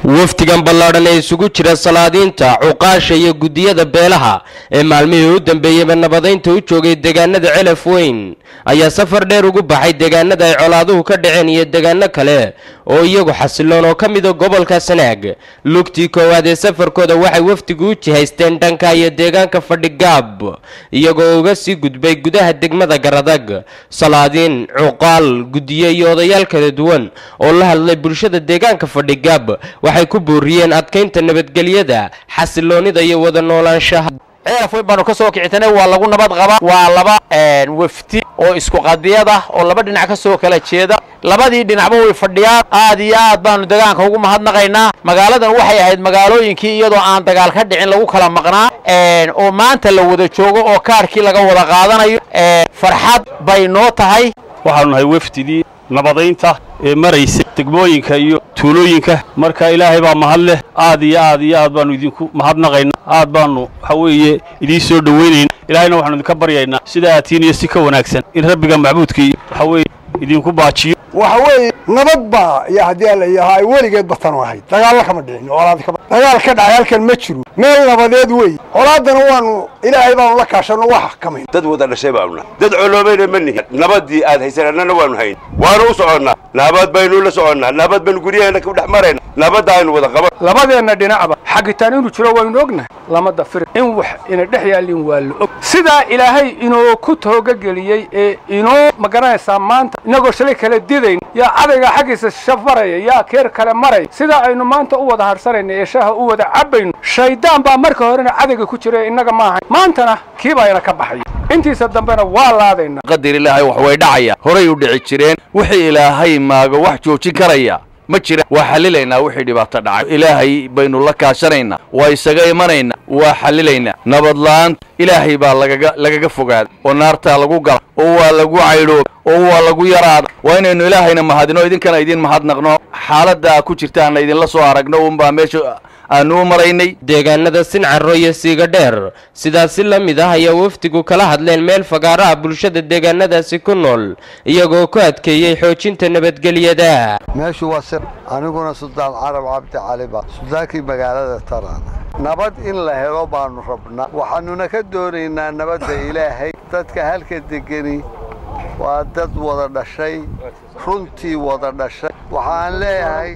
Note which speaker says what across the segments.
Speaker 1: wafdigan ballaadhan ee isugu jira salaadiinta cuqaasha iyo guddiyada beelaha ee maalmihii u dambeeyeyba nabadaynta u joogay deegaanada celaf weyn ayaa safar dheer ugu baxay deegaanada ay colaaduhu ka dhaceen iyo deegaano kale oo iyagu xasiloon oo ka mida gobolka sanaag lugtii koowaad ee safarkooda waxay wafdigu u jihaysteen dhanka iyo deegaanka fadhigaab iyagoo uga sii gudbay gudaha degmada garadag salaadiin cuqaal guddiye iyo odayaal kala duwan oo la hadlay bulshada deegaanka fadhigaab waxay ku booriyeen adkaynta nabadgelyada xasiloonida iyo wada noolaanshaha
Speaker 2: ceelaf weyn baanu ka soo kicitanay waa lagu nabad qabaa waa laba wafdi oo isku qadiyad ah oo laba dhinac ka soo kala jeeda labadii dhinacba way fadhiyaan aad iyo aad baanu degaanka ugu mahadnaqaynaa magaaladan waxay ahayd magaalooyinkii iyadoo aan dagaal ka dhicin lagu kala maqnaa oo maanta la wada joogo oo kaarkii laga wada qaadanayo farxad bay noo tahay
Speaker 3: waxaanu nahay wafdidii nabadaynta ee maraysa degmooyinka iyo tuulooyinka marka ilaahay baa mahad leh aad iyo aad iyo aad baanu idinku mahadnaqaynaa aad baanu waxa weeye idiin soo dhowaynayna ilaahayna waxaanu idinka baryaynaa sida aatiin iyo si ka wanaagsan in rabbiga macbuudka iyo waxa weeye idinku baajiyo
Speaker 4: waxa weeye nabad baa iyo haddii alla yahaa ay weligeed batanu ahayd dagaallo kama dhicin colaad kama dagaal ka dhacay halkan ma jiro meel nabadeed wey colaaddana waanu ilaahay baanu la kaashanno wax xakamayn
Speaker 5: dad wada dhashay baanu nahay dad coloobayna ma nihin nabadii aad haysan annana waanu hayn waanu u soconnaa nabad baynu la soconnaa nabad baynu guryaheena ku dhex marayna nabadda aynu wada qaban
Speaker 6: labadeenna dhinacba xagitaan inuu jiro waynu ognahay lamada fir in wax ina dhex yaallin waa la og sidaa ilaahay inoo ku toogageliyey ee inoo ma garanaysaa maanta inagoo shalay kala didayn yaa cadayga xaggiisa shaf maraya yaa keer kale maraya sidaa aynu maanta u wada harsanayna ee shaaha u wada cabbayno shaydaan baa marka horena cadayga ku jira innaga ma ahayn maantana kii baa ina ka baxaya intiisa dambena waa laadaynaa
Speaker 7: qadar ilaahay wax way dhacaya horay u dhici jireen wixii ilaahay maago wax joojin karaya ma jira waa xallilaynaa wixii dhibaato dhacay ilaahay baynu la kaashanaynaa waa isaga imanaynaa waa xallilaynaa nabadla'aanta ilaahay baa lagaga lagaga fogaada oo naartaa lagu gala oo waa lagu caydhooba oo waa lagu yaraada waa inaynu ilaahayna mahadino idinkana idin mahadnaqno xaaladdaa ku jirtaana idinla soo aragno unbaa meesha aanu u maraynay
Speaker 1: deegaanada sincaro iyo siiga dheer sidaasi la mid ah ayaa wafdigu kala hadleen meel fagaaraha bulshada deegaanadaasi ku nool iyagoo ku adkeeyey xoojinta nabadgelyada
Speaker 8: meeshu waa sir aniguna suldaan carab cabdi caliba suldaankii magaalada taraana nabad in la helo baanu rabnaa waxaannuna ka doonaynaa nabadda ilaahay dadka halka degeni waa dad wada dhashay runtii wada dhashay waxaan leeyahay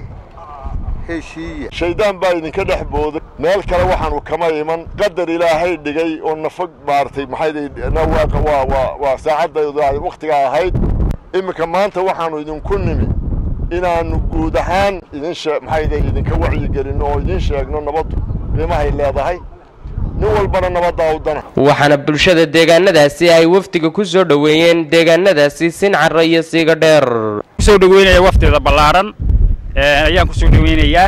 Speaker 8: heshiiya
Speaker 9: shaydaan baa idinka dhex booday meel kale waxaanu kama iman qadar ilaahay dhigay oo nafag maaragtay maxaydnawaaqa waa waa waa saacadda wakhtigaa ahayd iminka maanta waxaanu idinku nimi inaannu guud ahaan idin shee maxayda idinka wacyigelinno oo idin sheegno nabaddu qiimahay leedahay nin walbana nabaddaa u dana
Speaker 1: waxaana bulshada deegaanadaasi ay wafdiga ku soo dhoweeyeen deegaanadaasi sincaro iyo siiga dheer
Speaker 3: kusoo dhoweynaya wafdida ballaadhan ayaan kusoo dhoweynayaa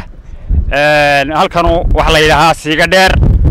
Speaker 3: halkanu waxaa la yidhaahaa siiga dheer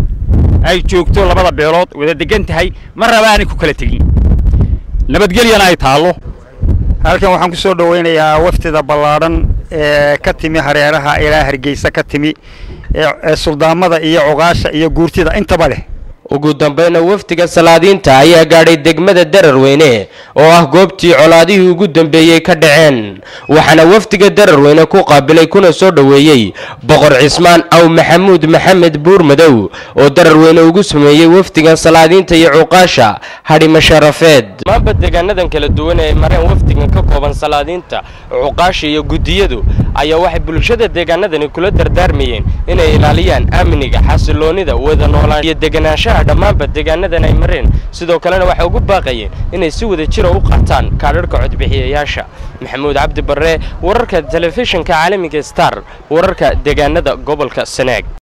Speaker 3: ay joogto labada beelood wada degan tahay ma raba aanay ku kala tegin nabadgelyana ay taallo halkan waxaan ku soo dhoweynayaa wafdida ballaadhan ee ka timi hareeraha ilaa hargeysa ka timi ee suldaamada iyo cuqaasha iyo guurtida intaba leh
Speaker 1: ugu dambayna wafdiga salaadiinta ayaa gaadhay degmada dararweyne oo ah goobtii colaadihii ugu dambeeyey ka dhaceen waxaana wafdiga dararweyne ku qaabilay kuna soo dhoweeyey boqor cismaan aw maxamuud maxamed buurmadow oo dararweyne ugu sameeyey wafdigan salaadiinta iyo cuqaasha hadhimo sharafeed maanba deegaanadan kala duwan ee mareen wafdigan ka kooban salaadiinta cuqaasha iyo guddiyadu ayaa waxay bulshada deegaanadani kula dardaarmayeen inay ilaaliyaan amniga xasiloonida wada noolaan iyo deganaanshaha dhammaanba deegaanadan ay mareen sidoo kalena waxay ugu baaqayeen inay si wada jira u qaataan kaadharhka codbixiyayaasha maxamuud cabdi barre wararka telefishinka caalamiga star wararka deegaanada gobolka sanaag